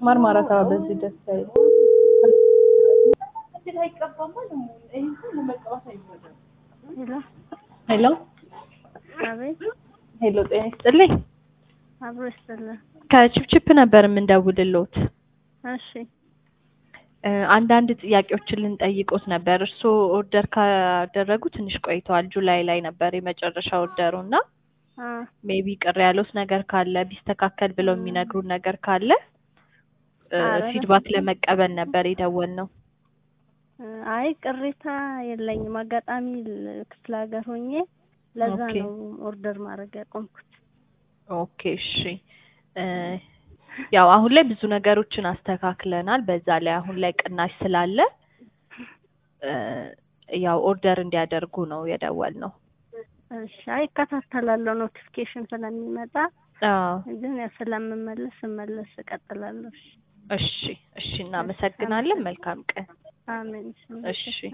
ማርማራታ በዚህ ደስ አይልም። ሄሎ ሄሎ አቤት ሄሎ፣ ጤና ይስጥልኝ። አብሮ ይስጥልን። ከቺፕቺፕ ነበር የምንደውልልዎት። እሺ እ አንዳንድ ጥያቄዎችን ልንጠይቅዎት ነበር። እርስዎ ኦርደር ካደረጉ ትንሽ ቆይተዋል። ጁላይ ላይ ነበር የመጨረሻ ኦርደሩ እና አ ሜቢ ቅር ያሉት ነገር ካለ ቢስተካከል ብለው የሚነግሩን ነገር ካለ እ ኧረ ፊድባክ ለመቀበል ነበር የደወልነው። አይ ቅሬታ የለኝም። አጋጣሚ ል- ክፍለ ሀገር ሆኜ ለዛ ኦኬ። ነው ኦርደር ማድረግ ያቆምኩት። ኦኬ እሺ። እ ያው አሁን ላይ ብዙ ነገሮችን አስተካክለናል። በዛ ላይ አሁን ላይ ቅናሽ ስላለ እ ያው ኦርደር እንዲያደርጉ ነው የደወልነው። እሺ አይ እከታተላለሁ ኖቲፊኬሽን ስለሚመጣ አዎ ግን ያው ስለምመለስ ስመለስ እቀጥላለሁ። እሺ እሺ እሺ፣ እናመሰግናለን። መልካም ቀን። አሜን። እሺ